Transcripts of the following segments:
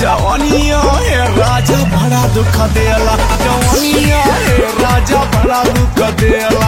जवानिया हे राजा बड़ा दुख देला जवानिया हे राजा बड़ा दुख देला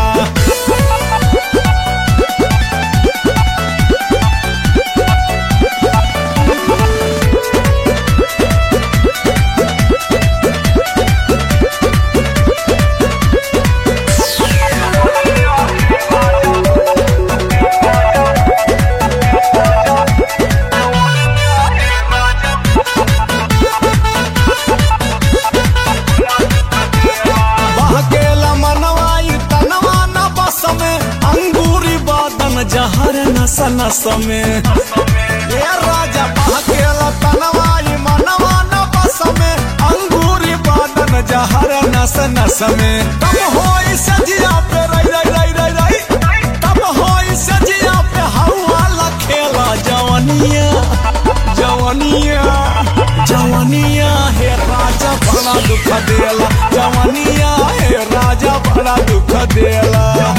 बहकेला मनवाई तनवा न बस में अंगूरी बादन जहर नस नस में ये राजा बहकेला तनवाई मनवा न बस में अंगूरी बादन जहर नस नस में तब होई सजिया पे रई रई रई रई रई तब होई सजिया पे हवा लखेला जवनिया जवनिया जवनिया हे राजा बड़ा दुख देला जवनिया हे राजा बड़ा दुख देला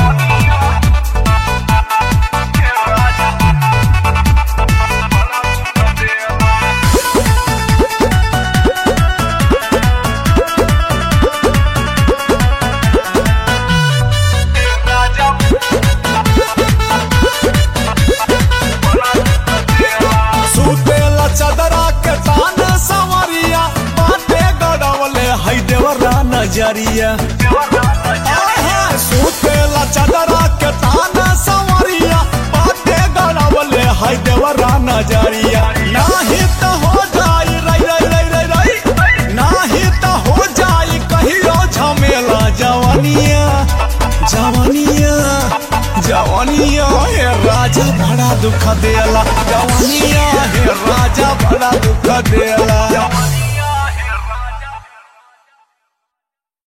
सुतेला चदरा के तान सवरिया बाटे गड़वले है देवरा नजरिया आहा, सुतेला चदरा के तान सवरिया बाटे गड़वले है देवरा नजरिया नाही तो हो जाई रई रई रई रई रई नाही तो हो जाई कहियो झमेला जवानिया जवानिया जवानिया हे राजा बड़ा दुख देला जवानिया हे राजा बड़ा दुख देला